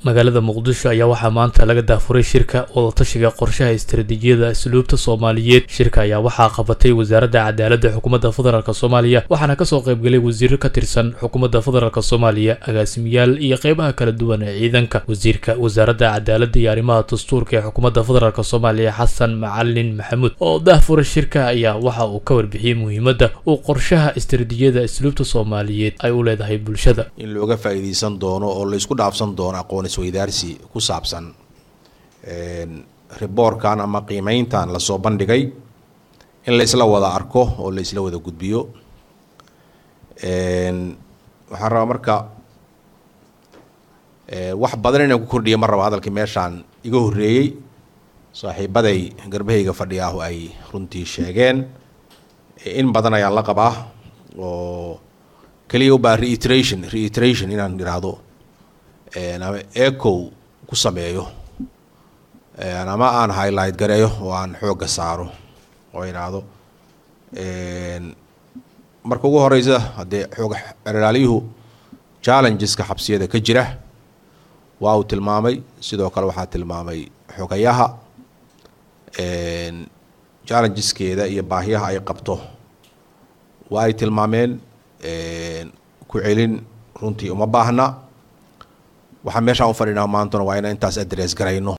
magaalada muqdisho ayaa waxaa maanta laga daafuray shirka wadatashiga qorshaha istaraatiijiyada asluubta soomaaliyeed shirka ayaa waxaa qabatay wasaaradda cadaaladda xukuumadda federaalk soomaaliya waxaana kasoo qaybgalay wasiiro ka tirsan xukuumadda federaalk soomaaliya agaasimayaal iyo qeybaha kala duwan ee ciidanka wasiirka wasaaradda cadaaladda iyo arrimaha dastuurka ee xukuumadda federaalk soomaaliya xasan macalin maxamuud oo daafuray shirka ayaa waxa uu ka warbixiyey muhiimadda uu qorshaha istaraatiijiyada asluubta soomaaliyeed ay u leedahay bulshada in looga faa'iidaysan doono oo laysku dhaafsan doono aqoon isweydaarsi ku saabsan riboorkan ama qiimeyntan lasoo bandhigay in la isla wada arko oo la isla wada gudbiyo waxaan rabaa marka wax badan inaan ku kordhiya mar raba hadalkii meeshaan iga horreeyey saaxiibaday garbahayga fadhiyaahu ay runtii sheegeen in badan ayaan la qabaa oo keliya ubaa reiteration reiteration inaan idhaahdo ama ecow ku sameeyo ama aan highlight gareeyo oo aan xoogga saaro oo idhaahdo marka ugu horeysa haddee xoog eraaliyuhu challengeska xabsiyada ka jira waa uu tilmaamay sidoo kale waxaa tilmaamay xogayaha challengeskeeda iyo baahiyaha ay qabto waa ay tilmaameen ku celin runtii uma baahna waxaan meeshaan u fadhinaa maantuna waa inaan intaas adres garayno